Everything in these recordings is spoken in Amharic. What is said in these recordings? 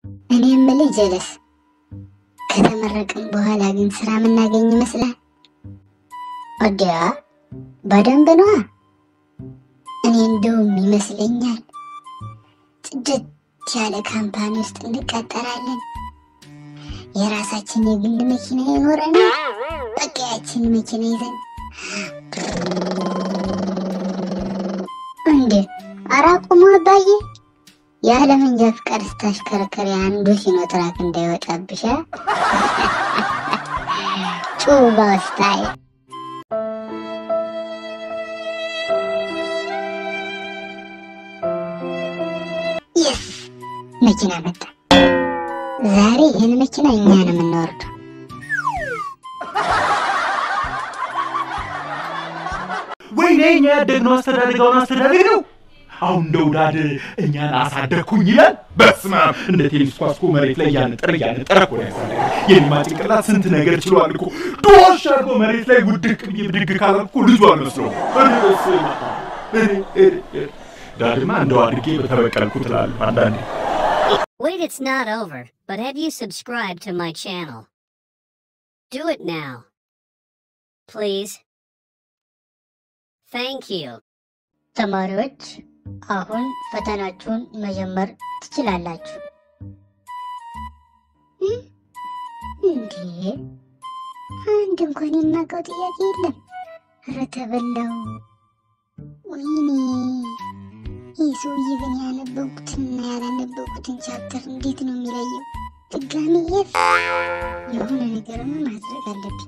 እኔ የምልህ ጀለስ፣ ከተመረቅም በኋላ ግን ስራ የምናገኝ ይመስላል? ወዲያ በደንብ ነዋ። እኔ እንደውም ይመስለኛል ጽድት ያለ ካምፓኒ ውስጥ እንቀጠራለን። የራሳችን የግል መኪና ይኖረናል። በቃ ያችን መኪና ይዘን እንዴ! ኧረ አቁሙ አባዬ። ያለ መንጃ ፍቃድ ስታሽከረከሪ አንዱ ሲኖትራክ እንዳይወጣብሽ አ? ጩባ ስታይል የስ መኪና መጣ። ዛሬ ይህን መኪና እኛ ነው የምንወርደው። ወይኔ እኛ ያደግነው አስተዳደጋውን አስተዳደግ ነው። አሁን እንደ ውዳድ እኛን አሳደግኩኝ ይላል። በስመ አብ እንደ ቴኒስ ኳስ እኮ መሬት ላይ እያነጠረ እያነጠረ እኮ ነው ያሳደገ። የኔማ ጭንቅላት ስንት ነገር ችሏል እኮ ዶሽ አድርጎ መሬት ላይ ውድቅ ብዬ ብድግ ካላልኩ እኮ ልጁ አልመስለውም። እኔ በስመ አብ እኔ እኔ እኔ ዳድማ እንደው አድርጌ በተበቀልኩ ትላለሁ አንዳንዴ። Wait, it's not over, but have you subscribed to my channel? Do it now. Please. Thank you. ተማሪዎች አሁን ፈተናችሁን መጀመር ትችላላችሁ። እም? እንዴ አንድ እንኳን የማውቀው ጥያቄ የለም። ኧረ ተበላው። ወይኔ ይህ ሰውዬ ግን ያነበብኩትንና ያላነበብኩትን ቻፕተር እንዴት ነው የሚለየው? ድጋሚ የት የሆነ ነገርማ ማድረግ አለብኝ።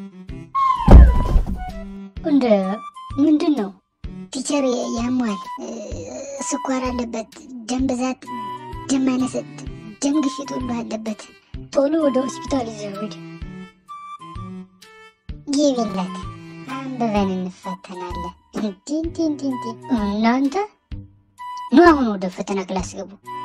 እንደ ምንድን ነው ቲቸር ያሟል፣ ስኳር አለበት፣ ደም ብዛት፣ ደም ማነስ፣ ደም ግፊት ሁሉ አለበት። ቶሎ ወደ ሆስፒታል ይዘው ሂድ። ግቢለት፣ አንብበን እንፈተናለን። እንዲ እንዲ እንዲ እንዲ። እናንተ ኑ አሁን ወደ ፈተና ክላስ ግቡ።